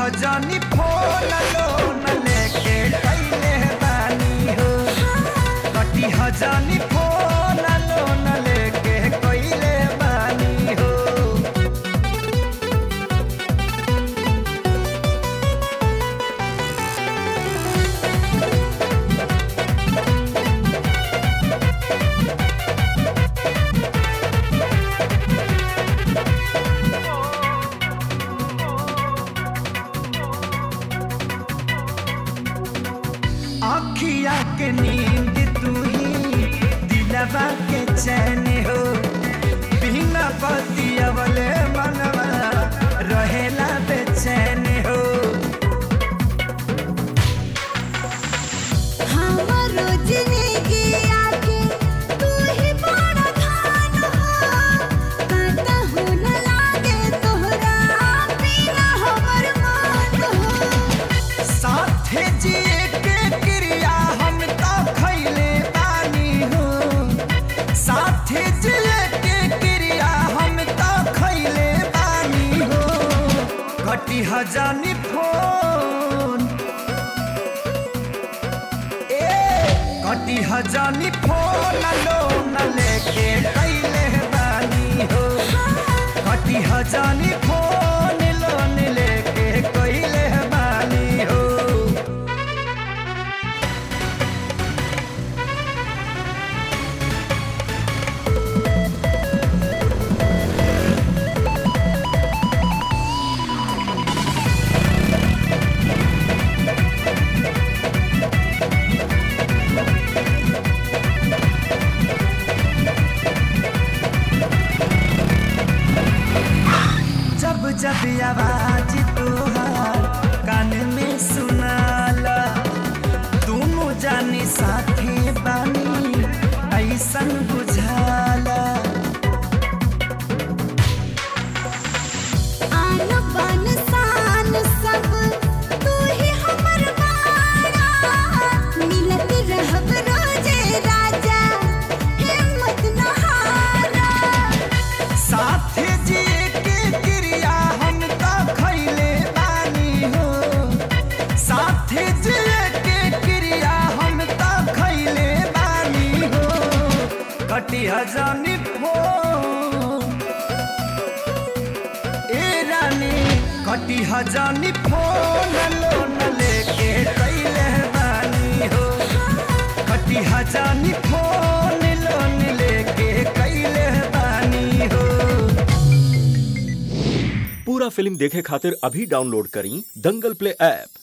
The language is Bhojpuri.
हजानी फोन लोन लेके कैले बानी हो कटी हजानी फोन लोन लेके कैले बानी हो आखिया के नींद तू ही दिलवा के चैन हो बिना बतियवले मनवा रहेला बेचैन हो हमरो जिंदगी आके तू ही बड़ा धान हो कहता न लागे तोहरा बिना हमर मान हो साथे जिए के क्रिया हम तो खैले बानी हो साथे जिए के क्रिया हम तो खैले बानी हो घटी हजानी फोन ए घटी हजानी फोन लोन लेके कैले बानी हो घटी हजानी फोन लोन लेके कैले बानी हो जब जब आवाज तोहार कान में सुनाला दोनों जाने साथे बानी ऐसन बुझाला आन बान शान सब तू ही हमर बाड़ा मिलत रहब रोजे राजा हिम्मत न हारा साथे जिए के क्रिया हम तो खैले बानी हो साथे जिए के क्रिया हम तो खैले बानी हो घटी हजानी फोन ए रानी घटी हजानी फोन लोन लेके कैले बानी हो घटी हजानी फोन लोन लेके कैले बानी हो पूरा फिल्म देखे खातिर अभी डाउनलोड करी दंगल प्ले ऐप